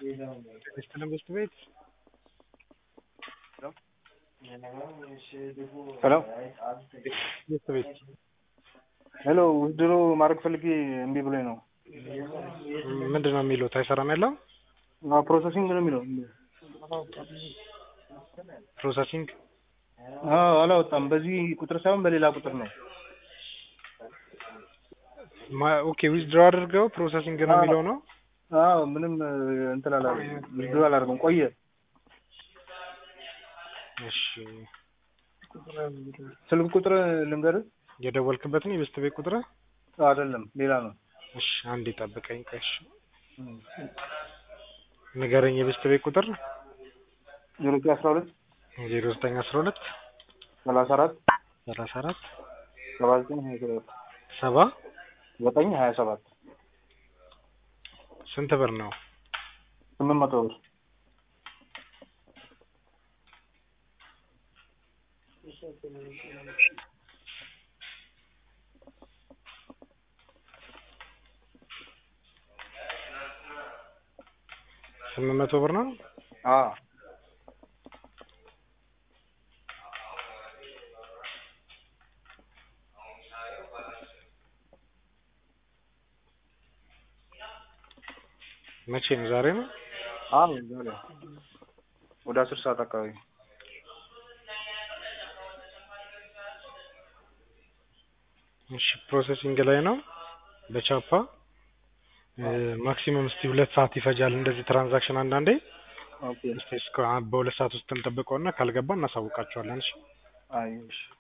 ስትልም ውስጥ ቤት ሄሎ ውስጥ ቤት ሄሎ ውድድሮ ማድረግ ፈልጌ እምቢ ብሎኝ ነው። ምንድን ነው የሚሉት? አይሰራም ያለው አዎ፣ ፕሮሰሲንግ ነው የሚለው። ፕሮሰሲንግ አዎ አላወጣም። በዚህ ቁጥር ሳይሆን በሌላ ቁጥር ነው። ማ- ኦኬ ዊዝድሮ አድርገው ፕሮሰሲንግ ነው የሚለው ነው። አዎ ምንም እንትን አላደረግም። ውድድሮ አላደረግም ቆየ። እሺ ስልክ ቁጥር ልንገርህ? የደወልክበትን የቤስት ቤት ቁጥር አይደለም ሌላ ነው። እሺ አንዴ ጠብቀኝ። ቆይ እሺ ንገረኝ። የቤስት ቤት ቁጥር ዜሮ ዘጠኝ አስራ ሁለት ዜሮ ዘጠኝ አስራ ሁለት ሰላሳ አራት ሰላሳ አራት ሰባ ዘጠኝ ሀያ ሰባት ሰባ ዘጠኝ ሀያ ሰባት ስንት ብር ነው? ስምንት መቶ ብር ስምንት መቶ ብር ነው። አዎ መቼ ነው? ዛሬ ነው። አዎ ዛሬ ወደ አስር ሰዓት አካባቢ እሺ ፕሮሰሲንግ ላይ ነው በቻፓ ማክሲመም እስቲ ሁለት ሰዓት ይፈጃል። እንደዚህ ትራንዛክሽን አንዳንዴ ኦኬ እስቲ እስከ በሁለት ሰዓት ውስጥ እንጠብቀውና ካልገባ እናሳውቃቸዋለን። እሺ አይ እሺ